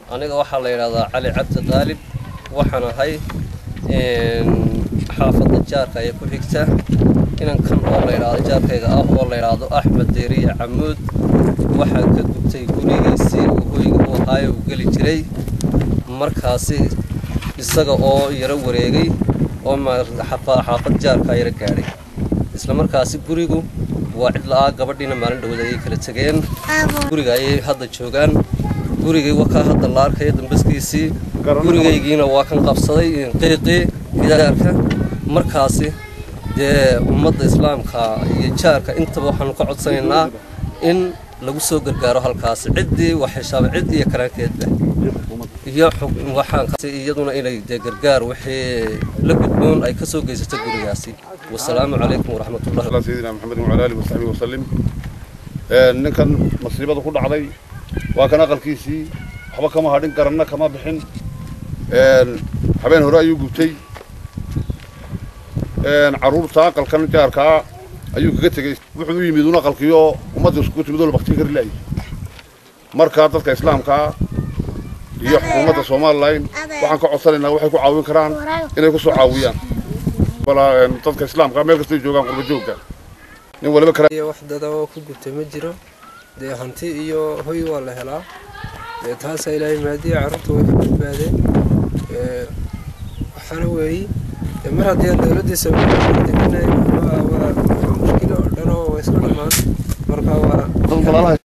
aniga waxaa la yidhahdaa cali cabdi qaalib waxaan ahay xaafadda jaarka ee ku xigta inankan oo la yidhahdo jaarkayga ah oo la yidhaahdo axmed deeriye camuud waxaa ka gubtay gurigiisii uu hoyga u ahaaye uu geli jiray markaasi isaga oo yaro wareegay oo xaafad jaarka yaro gaadhay isla markaasi gurigu waa cid la-aa gabadhiina maalin dhawood ayay kala tegeen guriga ayay hadda joogaan gurigay wakaa hadda la arkaya dambaskiisii gurigaygiina waa kan qabsaday qiiqii gidaarka markaasi dee ummadda islaamka iyo jaarka intaba waxaanu ka codsanaynaa in lagu soo gargaaro halkaasi ciddii wax heshaaba cid iyo karaankeedba iyo waxaankaasi iyaduna inay dee gargaar wixii la gudboon ay ka soo geysato gurigaasi wasalaamu calaykum waraxmatullahi على سيدنا محمد وعلى آله وصحبه وسلم ninkan masiibada ku dhacday waa kan aqalkiisii waxba kama hadhin garanna kama bixin habeen hore ayuu gubtay caruurta aqalkan jaarkaa ayuu kaga tegey wuxuu u yimid un aqalkiioo ummadda iskugu timid oo la baktin kari laayay markaa dadka islaamkaa iyo xukuumadda somalilan waxaan ka codsanaynaa waxay ku caawin karaan inay ku soo caawiyaan dadka islaamka meel kastay joogaan qurba joogga nin waliba kara iyo wax dada oo ku gubtay ma jiro dee hanti iyo hoy waa la helaa dee taasaa ilaahay maadiya carruurta way ka badbaadeen waxaana weeyi dee mar haddii aan dowladdii soomaaliya waa mushkilo oo dhan oo waa iska dhammaan marka waa